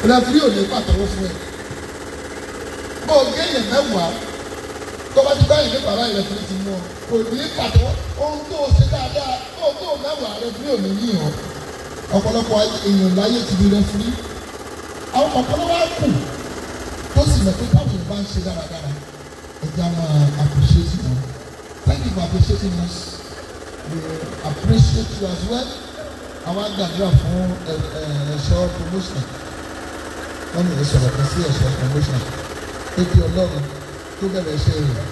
rẹfúrí ò ní pàtẹ́wọ́ fún ẹ bó o gé yẹn mẹ́wàá tó bá ti báyìí ní bàbá yẹn rẹfúrí ti mú ọ kò ní pàtẹ́wọ́ ohun tó o ṣe dáadáa ohun tó o mẹ́wàá rẹfúrí ò ní yíyan ọ̀pọ̀lọpọ̀ èèyàn láyé ti di rẹfúrí àwọn ọ̀pọ̀lọpọ̀ á kù tó sì mọ̀ pé táwọn èèyàn bá ń ṣe dáradára ẹja máa appreciate wọn thank you for appreciating us we appreciate you as well àwọn àgbàdúrà fún ẹ̀ṣọ́ promotion wọ́n ní ìsọ̀rọ̀ kan sí ẹ̀ṣọ́ promotion ebi ọlọ́run tó bẹ̀rẹ̀ iṣẹ́ rẹ̀.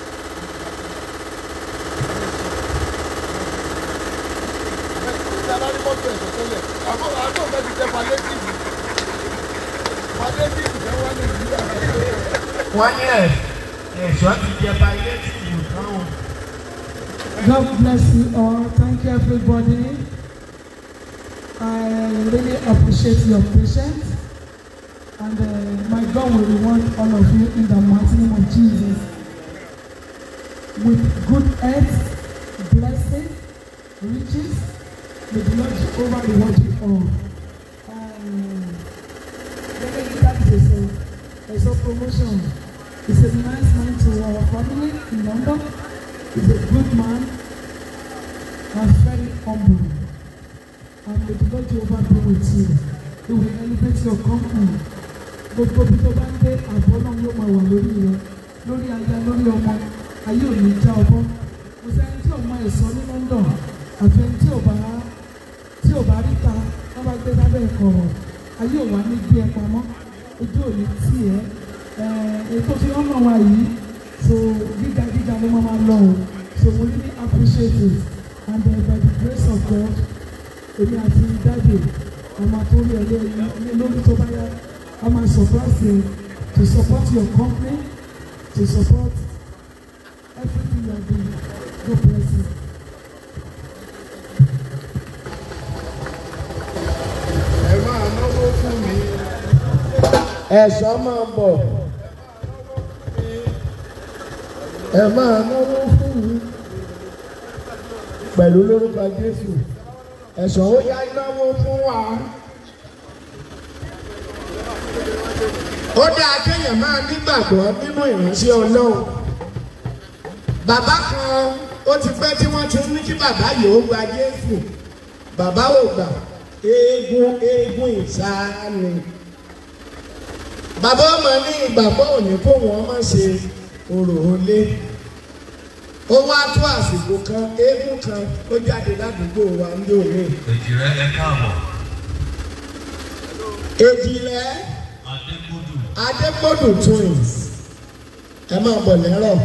wọ́n ní ẹ̀ ẹ̀ṣọ́ ti jẹ palliative kan o. God bless you all. Thank you, everybody. I really appreciate your patience. And uh, my God will reward all of you in the mighty name of Jesus. With good health, blessing, riches, may the Lord Jehovah reward you all. Um, gẹ́gẹ́ bí dáàbò ṣe sọ, ẹ̀sọ́ promotion is a nice man to our family in London. He's a good man and very humble. And may the Lord Jehovah be with you. He will elevate your company. Gbogbo bí tó bá ń dé àbọ̀ náà yóò máa wà lórí rẹ lórí aya lórí ọmọ ayé ò ní já ọbọ. Kò sẹ́ni tí ò mọ ẹ̀sọ́ ní London àti ẹni tí ò bá tí ò bá ríta wọ́n bá gbé sábẹ́ ìkọ̀rọ̀ ayé ò wá ní gbé ẹ pamọ́ ojú ò ní tì ẹ́ ètò fi ọ̀nà wa yìí so gíga gíga ló máa máa lọ o so we really appreciate it and uh, by the grace of God èmi àti dáàbò àmà tó rí ẹlẹ́ ní lórí tó bá yá a máa support you to support your company to support everything you are doing God bless you. ẹ máa náwó fún mi. ẹ̀ṣọ́ máa bọ̀. ẹ máa náwó fún mi. pẹ̀lú lórúkọ Jésù. ẹ̀ṣọ́ ó yá náwó fún wa. ó dáa kéèyàn máa nígbàgbọ́ nínú ìránṣẹ́ Ọlọ́run. bàbá kan ó ti pẹ́ tí wọ́n ti ní kí bàbá yìí ó gba Jésù. bàbá ò gbà eégún eégún ìsáni. bàbá ọmọ ní ìgbàgbọ́ òní kó wọn má ṣe orò olé. ó wá tó àsìkò kan eégún kan ó jáde ládùúgbò wa ní òní. èjì rẹ ẹ káàbọ̀ èjìlẹ̀ adégbòdù adégbòdù twins ẹ máa bọ̀ lẹ́rọ̀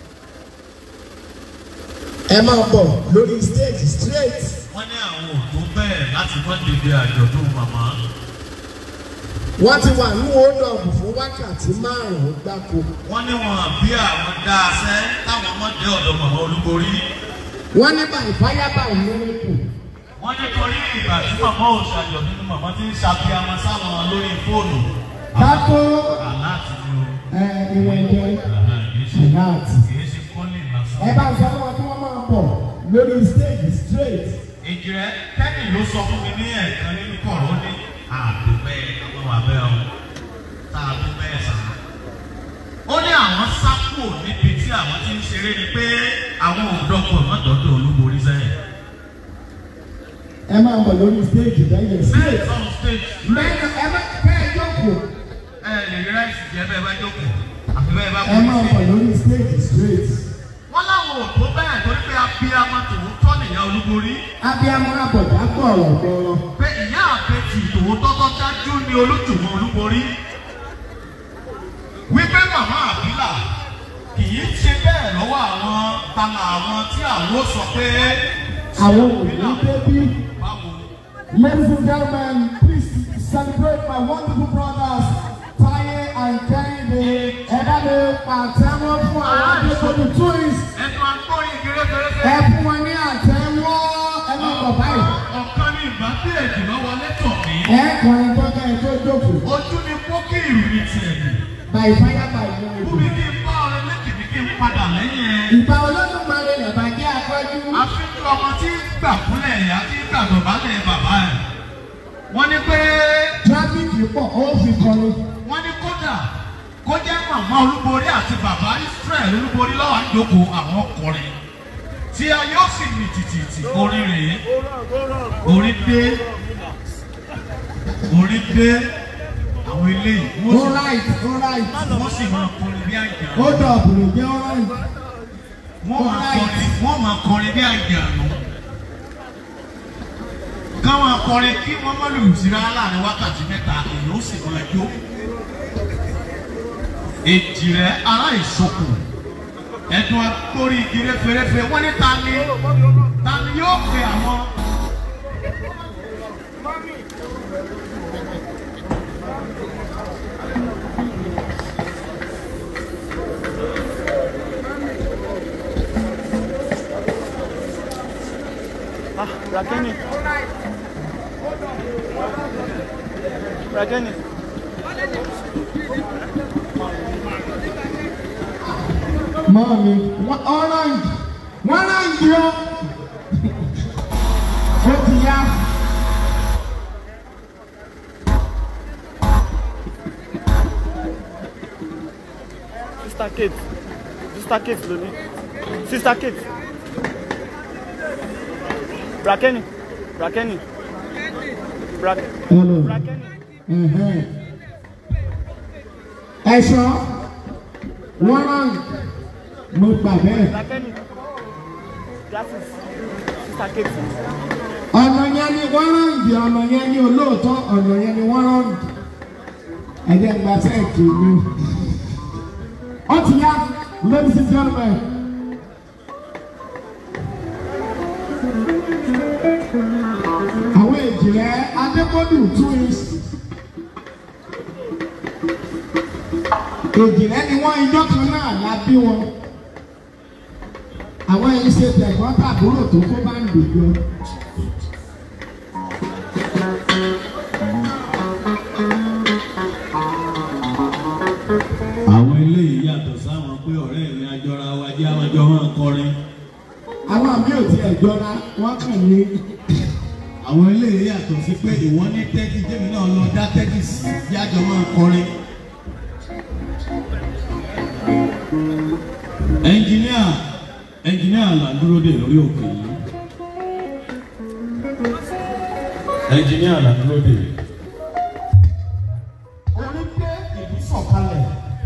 ẹ máa bọ̀ lórí stage straight. wọ́n ní àwọn òtó bẹ́ẹ̀ láti wọ́n dèbè àjọ̀dún màmá wọ́n ti wà ní hold-up fún wákàtí márùn-ún gbáko. wọ́n ní wọn bí àwọn dáasẹ́ táwọn ọmọdé ọ̀dọ̀ màmá olúborí wọ́n ní by fire by miracle. wọ́n ní torí ìgbà tí màmá ò ṣàjọ̀dún ní màmá ti ń ṣàfihàn sáwọn lórí fóònù kákó aláàtì ni o ìwọ̀n ẹ̀jẹ̀ Àhà, kìí ṣe Aláàtì. kìí ṣe kọ́lé lásán. ẹ bá ń sọ fún wọn kí wọ́n máa bọ̀ lórí stage straight. èjì rẹ kẹ́ni ló sọ fún mi ní ẹ̀ẹ̀kan nínú kọ̀ọ̀rọ̀ ó ní ààbò bẹ́ẹ̀ àwọn wà bẹ́ẹ̀ o tá a tó bẹ́ẹ̀ sà. ó ní àwọn sápò níbi tí àwọn ti ń ṣeré ni pé àwọn ò dọ́kọ̀ mọ́tọ́dọ̀ olúborí sẹ́yìn. ẹ máa bọ̀ lórí stage lẹ́yìn bẹ́ẹ̀ straight. sọ̀rọ̀ stage lẹ́yìn ẹ má kẹ́ ẹ jókòó. ẹ lè rí ráìsì jẹ́ bẹ́ẹ̀ bá jókòó àfi bẹ́ẹ̀ bá ẹ máa borí bọ̀ sí. lórí stage straight. wọ́n láwọn ò tó bẹ́ẹ̀ torí pé abiyamọ tòótọ́ nìyá olúborí abiyamọ abọ̀dá gbọ̀rọ̀ gbọ̀rọ̀. pé ìyá àbẹ̀tì tòótọ́ tó dájú ní olójúmọ́ olúborí wípé màmá àbílà kì í ṣe bẹ́ẹ̀ lọ́wọ́ àwọn tala àwọn tí àwọn ó sọ pé àwọn òní débí. báwo Ladies and gentlemen, please celebrate my wonderful brothers, Taye and Kehinde. Ẹ bá mi pàtẹ́wọ́ fún àwọn Adébólú twins. ẹnu agbóyin gẹ́gẹ́gẹ́ Ẹ fún wọn ní àtẹ́wọ́. Ẹ máa bọ̀ báyìí. ọ̀kan ní ìgbà tí èjì lọ́wọ́ lẹ́tọ̀ mí Ẹ kọrin gbọ́dọ̀ ẹ tó jókòó. ojú ni pókí ìròyìn tiẹ̀ nì By fire by fún mi miracle. kí n bá ọrẹ méjì ní kí n padà lẹ́yìn ẹ̀. Ìgbà olódùmarè lẹ̀bà jẹ́ afọ́jú. àfihàn ọmọ tí ń gbà fúnlẹ̀ ìyá tí ń gbà dọ̀bálẹ̀ bàbá ẹ̀. wọ́n ní pé tráfíkì pọ̀ ó fi kọrin. wọ́n ní kódà kó jẹ́ màmá olúborí àti bàbá Israel olúborí lọ́wọ́ àjòkó àwọn ọkùnrin tí a yóò sì mì tìtìtì orin rèé orin dé orin dé àwọn eléyìí wọ́n ó sì right ó right wọ́n sì máa kọrin bí àjà ó dọ̀bùrù jẹ́ ó right. wọ́n máa kọrin wọ́n máa kọrin bí àjànú káwọn akọrin kí wọ́n má lùlù sí rárá láàrin wákàtí mẹ́ta èèyàn ó sì máa jó èjì rẹ̀ ará ìsokùn ẹ̀dùn agbórí igi réferéfe wọ́n ní ta ni ta ni yóò pe àwọn. Ah, Rakeni. Rakeni. Mọ́mi, wọ́n orange, wọ́n orange yọ. Ó ti yá. Sister Kate. Sister Kate lóní. Sister Kate. Rakeni. Rakeni. Brak. Hello. Rakeni. Mhm. Ẹ̀ṣọ́, wọ́n orange, mo gbà bẹ́ẹ̀. Rakeni. Glasses. Sister Kate. ọ̀nà yẹn ni wọ́n ráǹdì ọ̀nà yẹn ni olóòótọ́ ọ̀nà yẹn ni wọ́n ráǹdì ẹ̀jẹ̀ gba sẹ́ẹ̀kì mi. ó ti yá ladies and gentlemen. àwọn èjìrẹ́ adékọ́dù twins. èjìrẹ́ ni wọ́n ijọ́ kan náà la bí wọn. àwọn ẹni ṣe tẹ̀gbọ́n tàbúrò tó kó bá ń dòjọ́. àwọn eléyìí yàtọ̀ sáwọn pé ọ̀rẹ́ mi àjọra wa jẹ́ àwọn àjọ máa kọrin. àwọn àmì ò tiẹ̀ jọra wọ́n kàn ní. àwọn eléyìí yàtọ̀ sí pé ìwọ ní tẹ́tí jẹ́mi náà lọ dá tẹ́tí sí bí àjọ máa kọrin. ẹnjìníà ẹnjìníà là ń dúró dè lórí òkè yìí. ẹnjìníà là ń dúró dè. orí pé ìlú sọ̀kalẹ̀.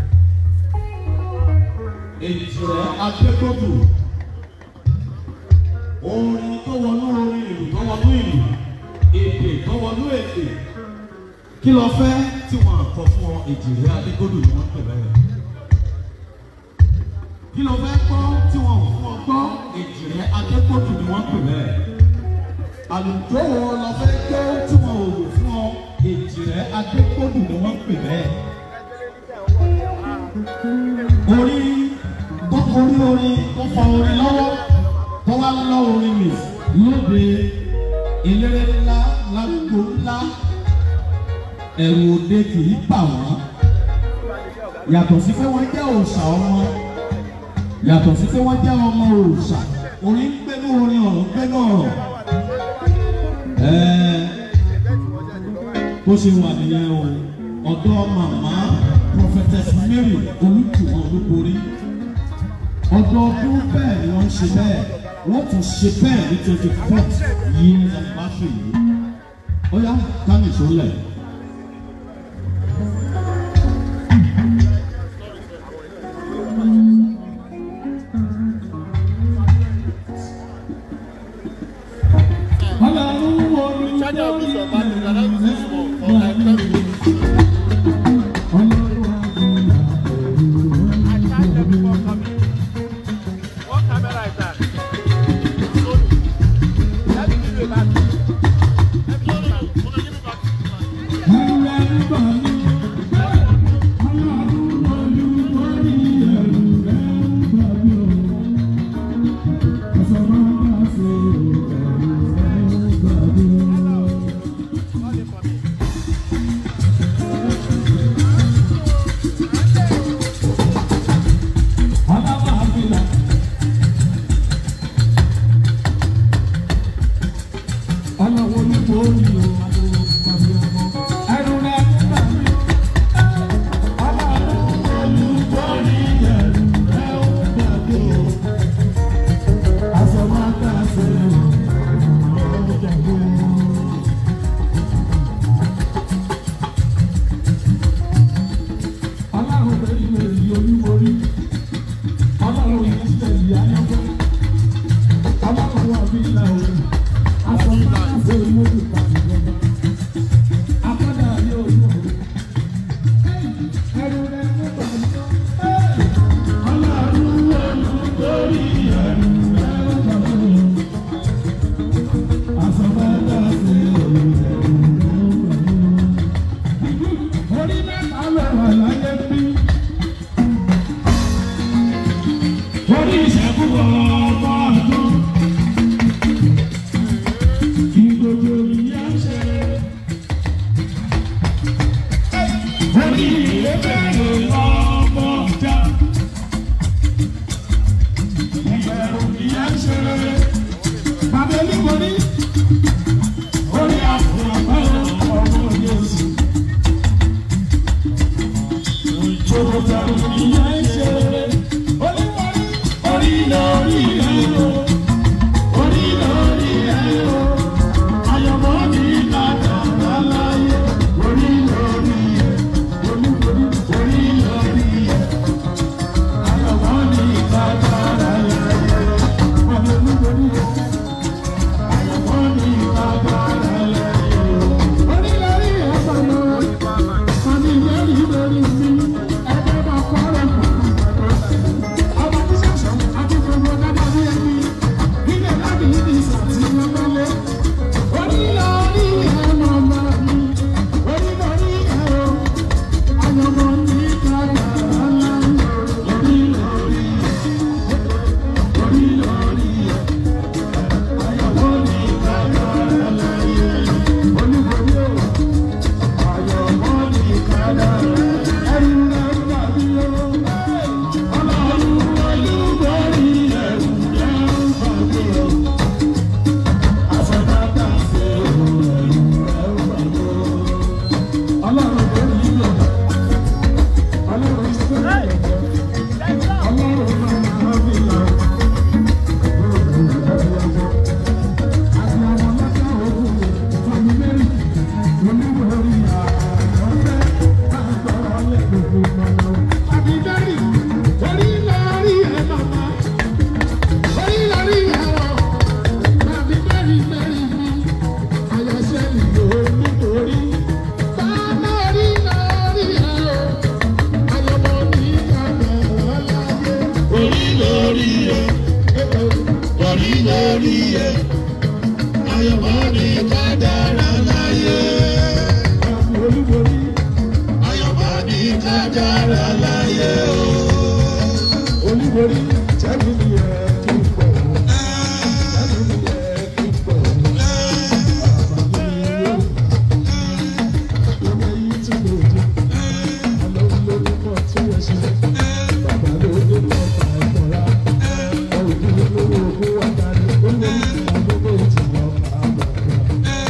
èjìrẹ́ adékòdù orin tó wọnú orin ìlú tó wọnú ìlú èdè tó wọnú èdè kí lọ fẹ́ tí wọ́n kọ fún ọ èjìrẹ́ adékòdù ni wọ́n pè bẹ́ẹ̀ kí lọ fẹ́ gbọ́ tí wọ́n fún ọ gbọ́ èjìrẹ́ adékòdù ni wọ́n pè bẹ́ẹ̀ àlùjọ wo lọ fẹ́ gbọ́ tí wọ́n ò lò fún ọ èjìrẹ́ adékòdù ni wọ́n pè bẹ́ẹ̀ orí tó orí orin tó fa orin lọ́wọ́ tó wá lọ́ orin mi lóde eléré ńlá lágbo ńlá ẹ̀rù òde kì í bà wọ́n yàtọ̀ sí pé wọ́n jẹ́ òòṣà ọmọ yàtọ̀ sí pé wọ́n jẹ́ ọmọ òòṣà orin ń gbénú orin ọ̀rọ̀ ń gbénú ọ̀rọ̀ ẹ̀ẹ́ bó ṣe wà nìyẹn o ọ̀dọ́ màmá prophetess mary olùtùwọ̀n olúborí ọdọọdún bẹ́ẹ̀ ni wọ́n ń ṣe bẹ́ẹ̀ wọ́n tún ṣe bẹ́ẹ̀ ní twenty fourth years anniversary yìí ó yá kámi ìṣòlẹ̀. ọlọ́run wo ni What camera is that? Sony. Let me give you a back. Let me give you a back. orí ìlébẹ̀rẹ̀ ọmọ ọjà. ìbẹ̀rù ìyẹn ṣe rere. bàbá olúborí orí àfọwọ́ ọmọ Jésù. ìjọba ìyẹn ṣe rere. olúborí orí lórí ẹ̀ o. orí lórí ẹ̀ o. ayọ̀mọ́ ní kàkà láyé. orí lórí ẹ̀. olúborí orí lórí ẹ̀. ayọ̀mọ́ ní kàkà láyé. olúborí ẹ̀. ayọ̀mọ́ ní kàkà láyé. orí lórí ẹ̀ pẹ̀lú. àmì ìlérí lórí mi. ẹgbẹ́ bá kọ́ ọ̀rọ̀ kan. ọba tí sọ̀sọ̀ àti gbogbo dáadáa bí ẹni. ilé láti ní ìsàtì lọ́gbọ́lé. orí lórí ẹ̀ mọ̀mọ́ mi. orí lórí ẹ̀ o. ayọ̀mọ́ ní kàkà láyé. orí lórí ẹ̀. orí lórí ẹ̀. ayọ̀mọ́ ní kàkà láyé. olúborí o. ayọ̀mọ́ ní kàkà láyé. ẹ̀rù rẹ̀ gbàgbé o. ọlọ́run olúborí ẹ̀rù rẹ̀ gbàgbé o. àfọ̀dàdà ṣe ẹ̀rù rẹ̀ gbàgbé o. ọlọ́run borí o. ọlọ́run sọ̀rọ̀ ọlọ́run máa ń bí lọ. Orí lórí ẹ̀, orí lórí ẹ̀ ayọ̀mọ́ ní kádàrá láyé. ayọ̀mọ́ ní kádàrá láyé o. olúborí tẹ́lẹ̀ mi yẹ kí n pọ̀. tẹ́lẹ̀ mi yẹ kí n pọ̀. bàbá mi yóò lórí yìí tí mo dé. ọlọ́run ló ní pọ̀ tí wọ́n ṣe. bàbá ló ní pọ̀ fà ẹ̀kọ́ra. ọ̀rùn kí ló lówó ogún wà dárí. ó lè ní ìgbà gbogbo ìtìwọ́ bàbá.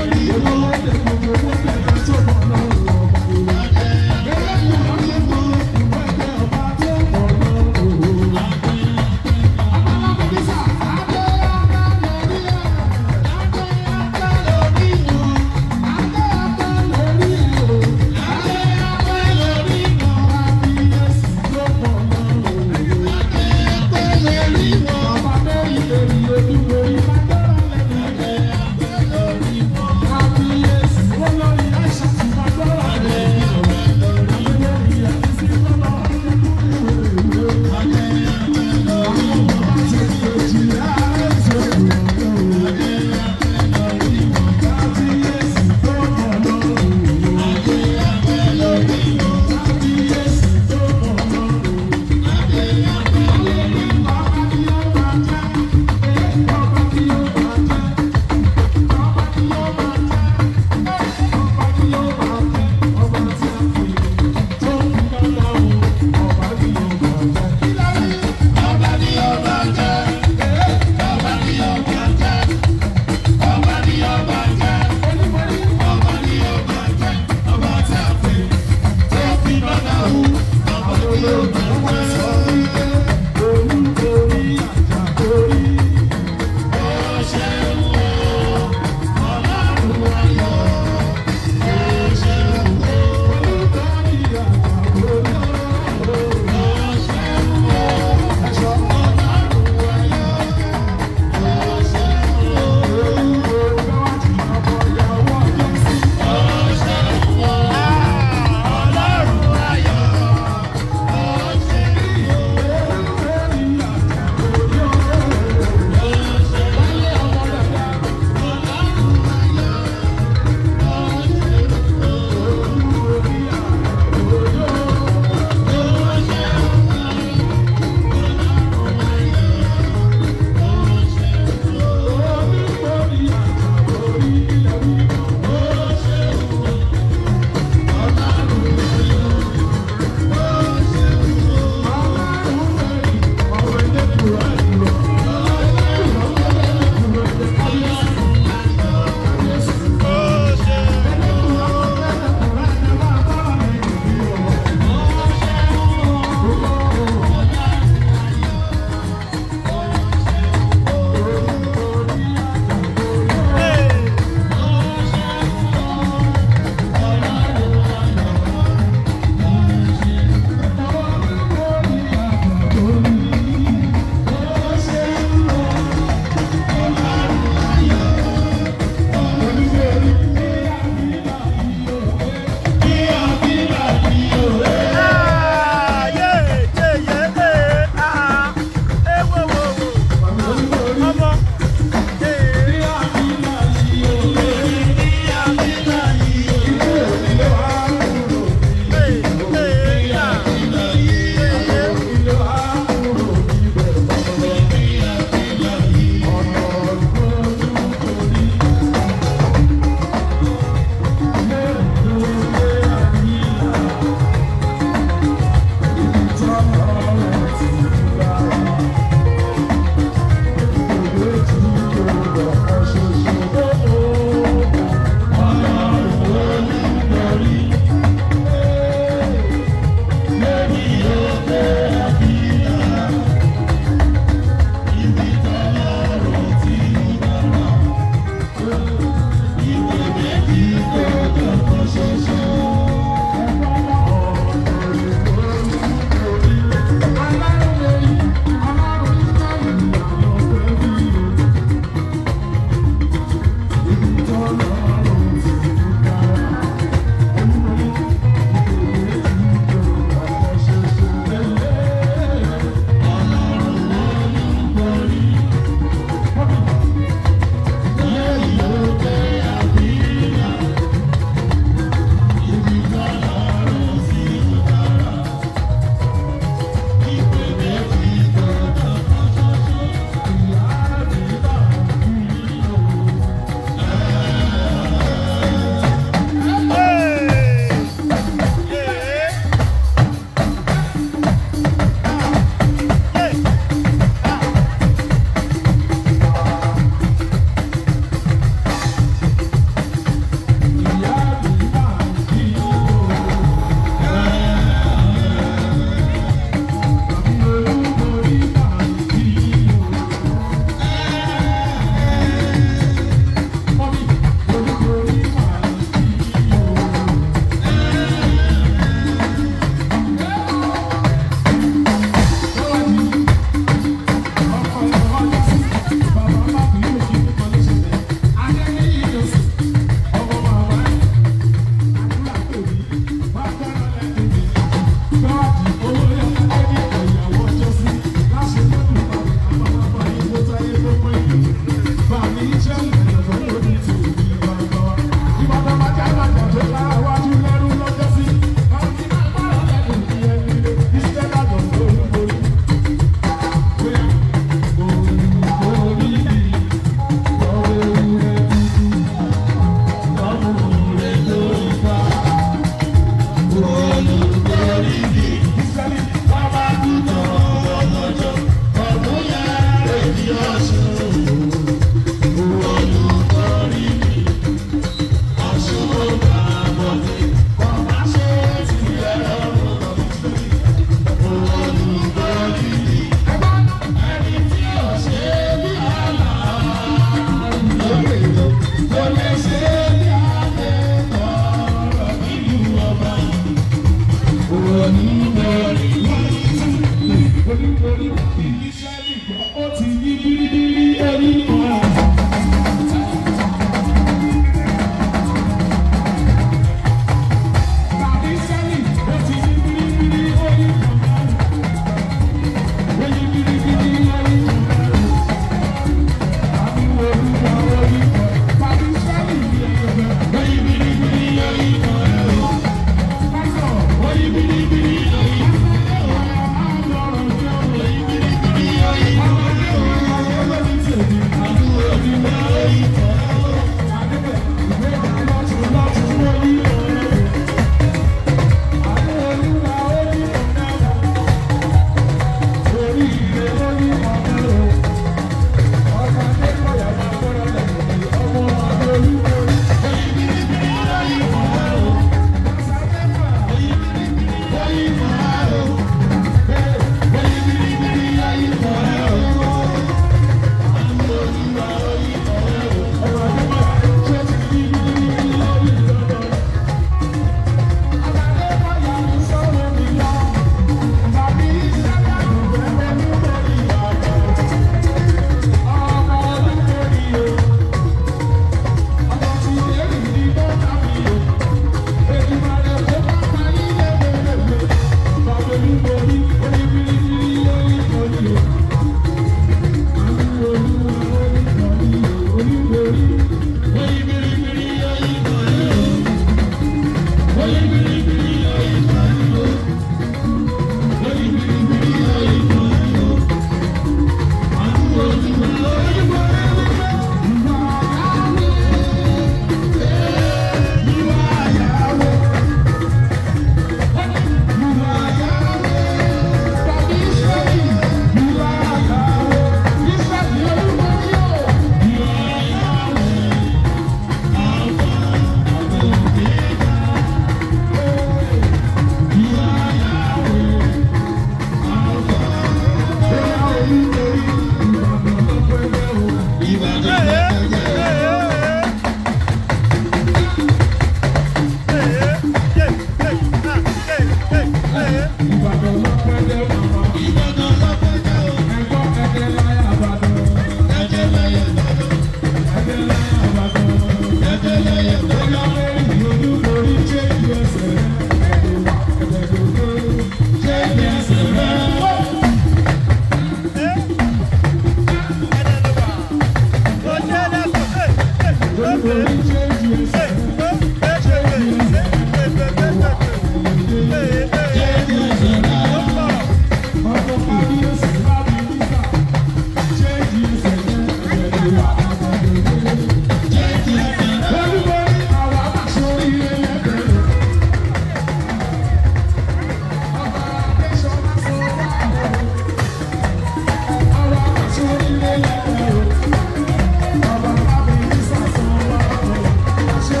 Ṣé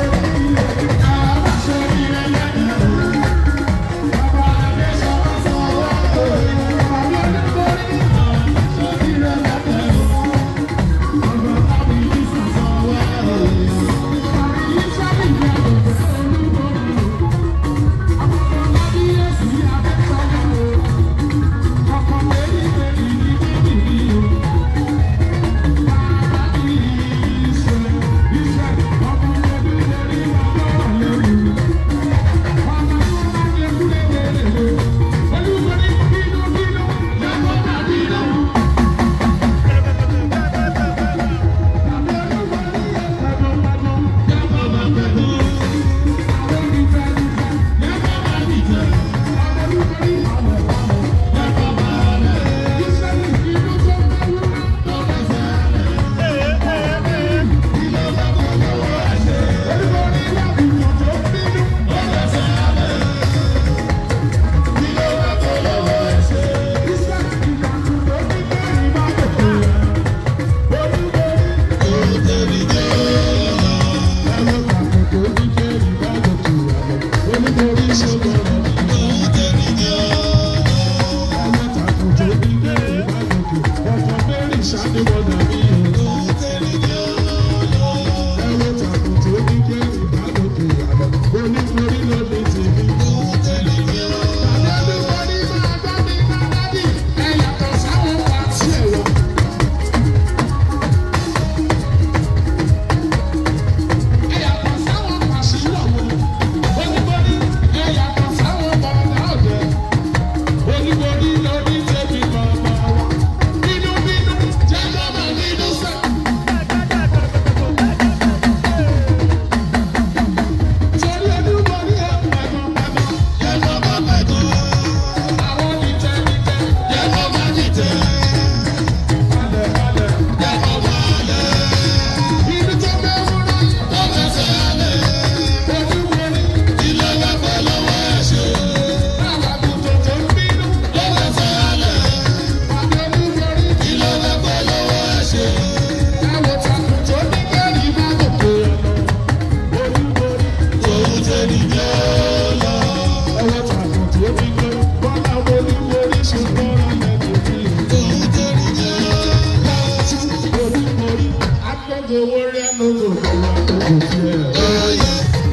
owó rẹ̀ ló lò lọ́wọ́ tó kò tiẹ̀.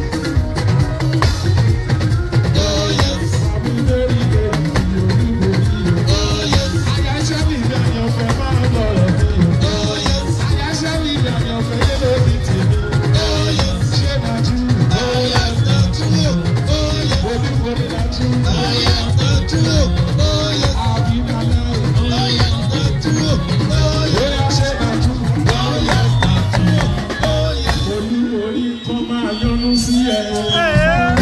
Olúborí kan máa yọnu sí ẹ.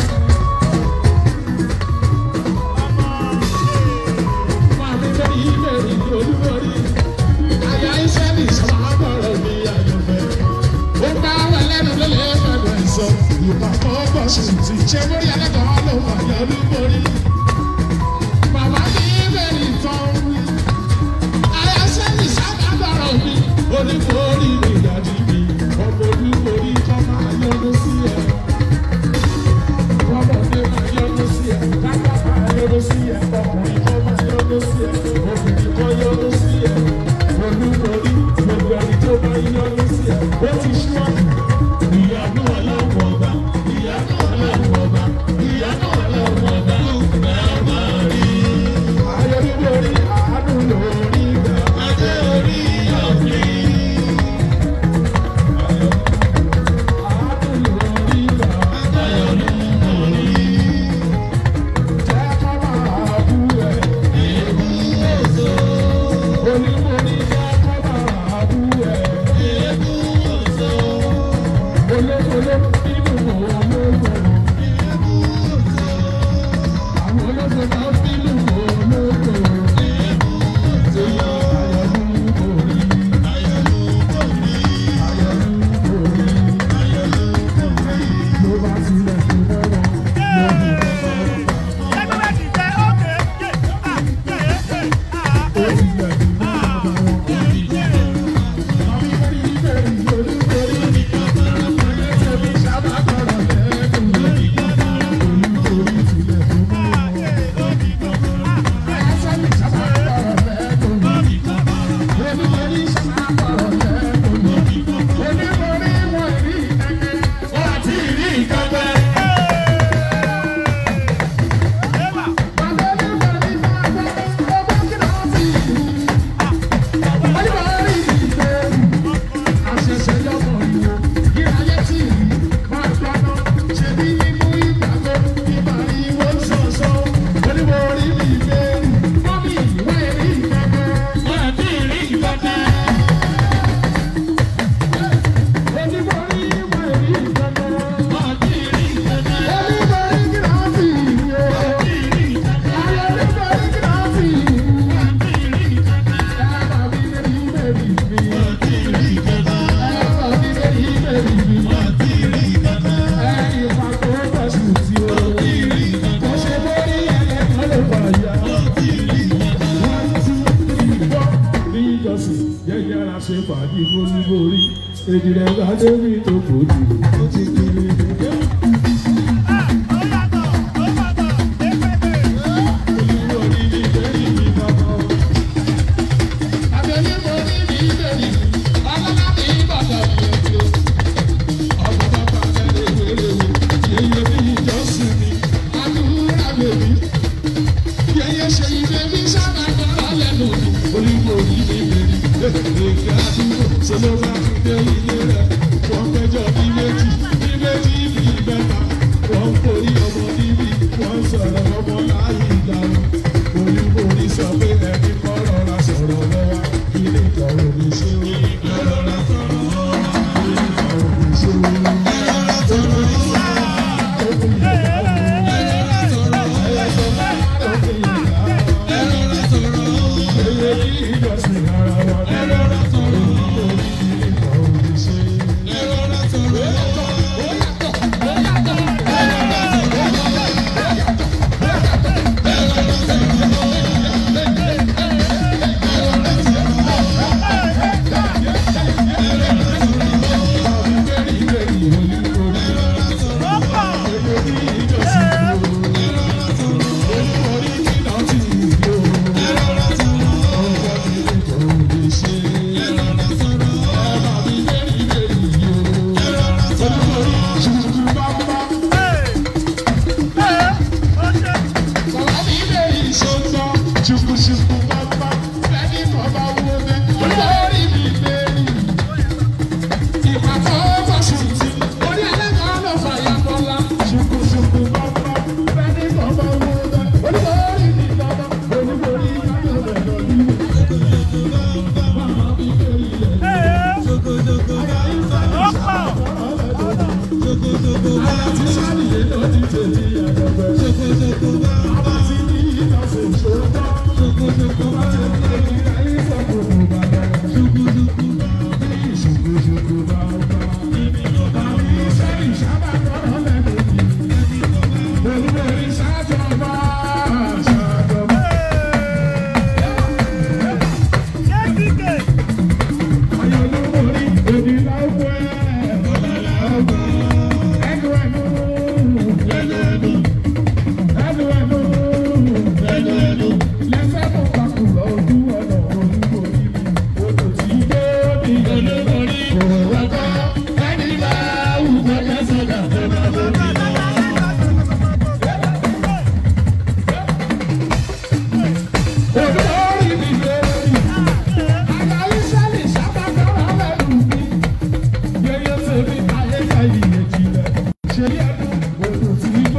Màmí lórí ìbéèrè olúborí. Àyà iṣẹ́ ní ìṣàmọ́bọ̀rọ̀ mi àyànfẹ́. Ó bá wà lẹ́nu lólè fẹ́nu ẹ̀sọ́. Ìpàkọ́ bọ̀ sùn tí ṣé mórí ẹlẹ́kọ̀ọ́ ló wà yọ olúborí. Bàbá mi ìbéèrè ìtàn wí. Àyà iṣẹ́ ní ìṣàmọ́bọ̀rọ̀ mi. Olúborí mi ìdájí mi. Ọmọ olúborí kan máa yọnu sí ẹ. Ọmọdé máa yọnu sí ẹ. Kápá máa yọnu sí ẹ. Ọkùnrin kan máa yọnu sí ẹ. Obìnrin kan yọnu sí ẹ. Olúborí gbogbo ẹni tó bá yọnu sí ẹ. Ó ti ṣíwájú. Ìyanu ọlọ́run ọba. Ìyanu ọlọ́run ọba. Ìyanu ọlọ́run ọba. Bẹ́ẹ̀ máa rí. Ayọ̀lúborí àánú lórí ìgbà. Adé orí ọ̀gbìn. Àánú lórí ìgbà. Ayọ̀lúborí. Jẹ́ ká máa bú ẹ. Èébú èso. Olúborí jẹ́ ká máa bú ẹ. Èébú èso. Olóṣèlú nínú ológo. Èébú èso. Àwọn olóṣèlú nínú ológo. Èébú èso. Ayọ̀lúborí. Ayọ̀lúborí. Ayọ̀lúborí. Ayọ̀lúborí. Ló bá tilẹ̀ tó mọ́rọ̀ lórí kọ́kọ́rọ́. Fàájì boríborí, èdè rẹ̀ bá débi tó kò jù, ó ti kiri nìkan. Sọ pé ẹni kọ́ rọra sọ̀rọ̀ lọ́wọ́, ilé ìkọ̀rọ̀ ní ṣé ó rọra sọ̀rọ̀ lọ́wọ́, ilé ìkọ̀rọ̀ ní ṣé ó rọra sọ̀rọ̀ lọ́wọ́. Ẹ Ṣé yẹ kó o ti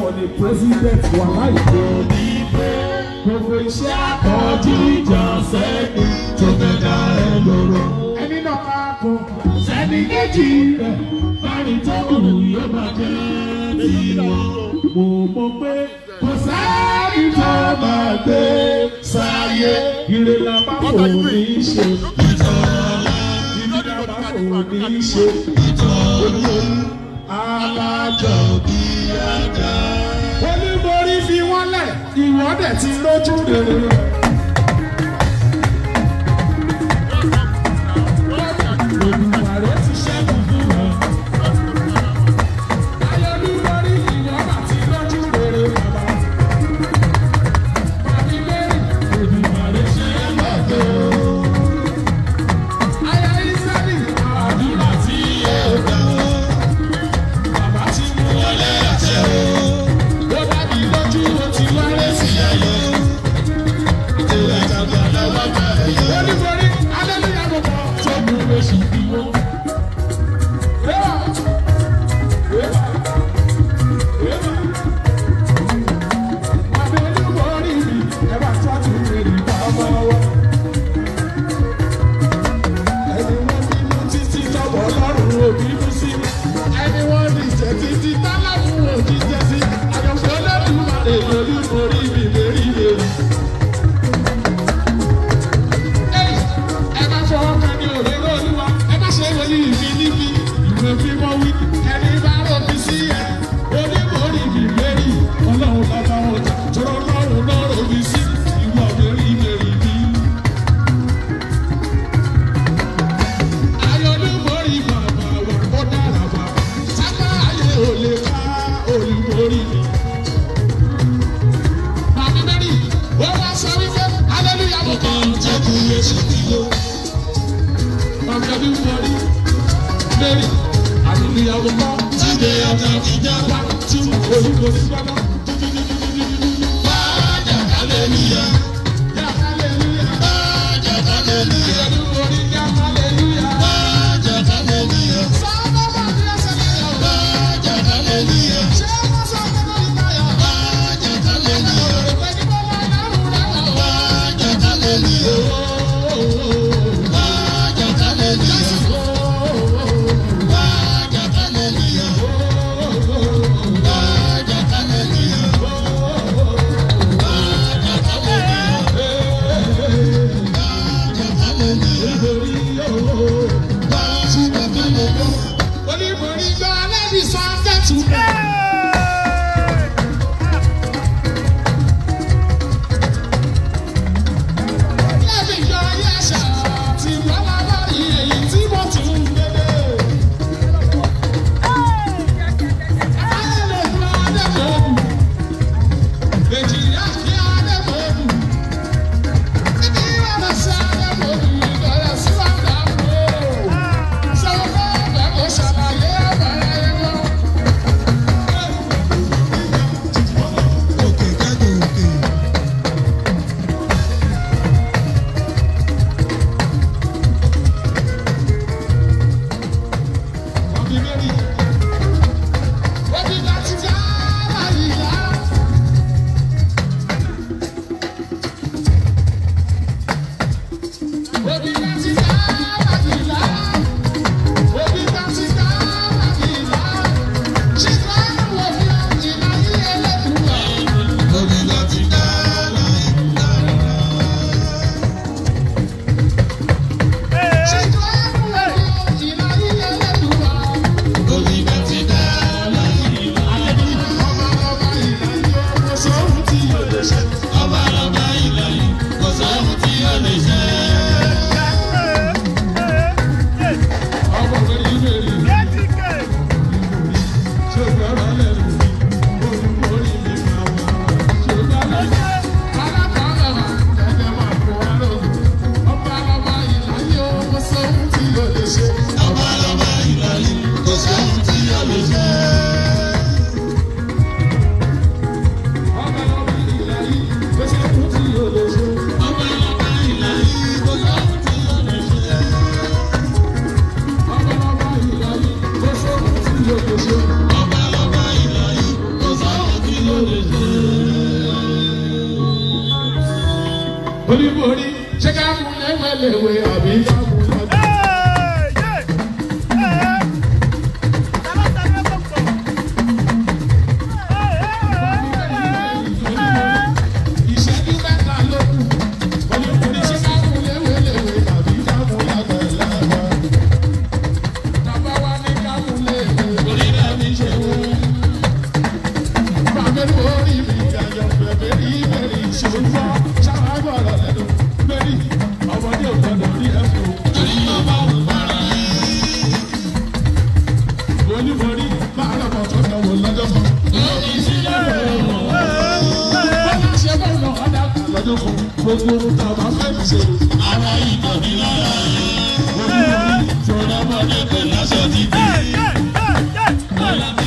for the president wà láìpẹ́ òní pé gbogbo iṣẹ́ àkọ́jú ìjà sẹ́ni tó fẹ́ dá ẹ lóró. ẹni náà máa kọ sẹ́ni kejì rẹ̀ báyìí tó kù yóò máa jẹ́ tiwọn. mo mọ̀ pé kò sẹ́ni tó máa gbé sáyé ire la bá kò ní í ṣe ìtọ́lá ibi la bá kò ní í ṣe ìtọ́lá alájọ bí ajá. oníborí fi wọ́n lẹ̀ ìwọ́dẹ̀ ti lójú rere. Olùwàrẹ́ ti ṣẹ́gun fún wọn. Ayọ̀lúborí ìwọ́n àti lójú rere bàbá. Àbí Mary, Olùwàrẹ́ ṣe é lọ́dọ̀. Aya Ísírẹ́lì, àdúrà tí yóò gbà. Bàbá ti mú wọlé àṣẹ o. Ó dàbí lójú ó ti wálé sí ayọ̀. Ìwé ìjàgbá lọ́wọ́ bá ẹ̀yọ́. Ó ní borí, hallelujah mo kọ́. Tó mú oṣù bí wọ́n. Rẹ́wà. Rẹ́wà. Rẹ́wà. Àbí olúborí mi, ẹ bá tọ́jú èrè bàbá wa. Ẹni wọ́n bínú títí tọ́wọ́ lọ́rùn òbínú sí. Ẹni wọ́n ní ìjẹ́ títí tálákù òjíjẹ́ sí. Àyọ̀fẹ́ Olódùmarè lórí orí mi lérí lérí. Ẹ́yì, Ẹ má fọwọ́ kan ní òróró olúwa, ẹ má ṣe wọlé ìfi níbi ìwé fífọ́ wí. Ẹni bá rọ̀bì sí ẹ, onímọ̀ọ́rì mi lérí. Ọlọ́run lọ́ba ọjà, tọ́rọ lọ́run lọ́rọ̀ mi sí. Ìwọ lérí lérí mi. Ayọ̀lúborí bàbá wa ó dára bá. Sábà ayé ò lè ká olúborí mi. Bàbá Mary, ó wá sọ wípé hallelujah mo kàn jẹ́ kí Yéṣu bí yó. Bàbá Olúborí Mary, hallelujah mo kàn jíde ọjà ìjà wá tí olúborí gbọ́dọ̀. Bájà hallelujah. Yá hallelujah. Bájà hallelujah. Olúborí yá hallelujah. Bájà hallelujah. Sábà bá mi ẹsẹ̀ lẹ́yìn. Bájà hallelujah. Ṣé wọ́n sọ pé lórí táyà? Bájà hallelujah. Òrùka ní bọ́lá ìdárò rẹ̀ wọ̀. Bájà hallelujah. Bájà hallelujah. Bájà hallelujah. Bájà hallelujah. Bájà hallelujah. oníborí ṣé ká mú lẹ́wẹ̀lẹ́wẹ̀ àbí ká mú lọ́jọ́. ìṣẹ́jú mẹ́ta ló kù oníborí ṣé ká mú lẹ́wẹ̀lẹ́wẹ̀ àbí ká mú lágbàlagbà. bàbá wa ní ká mú lẹ́wẹ̀ orí náà ní ṣe wọ́n. bàbá mi orí mi gàjọ bẹ̀bẹ̀ rí bẹ̀rẹ̀ ìṣòro fọ́ ṣáà gbọ́dọ̀ lẹ́nu lórí ọmọdé ò gbọ́dọ̀ rí ẹ̀fọ́. torí ọba ò para oníborí máa lọ bọ̀ tó náwó lọ́jọ́ kan. lórí sílẹ̀ bọ́lá ṣe bọ́ lọ ọ̀dà kan lọ́jọ́ kan gbogbo ohun tá a bá fẹ́ fi ṣe. ara ìtàn mi lára oníborí tó rọ́mọdé kò láṣọ dídì.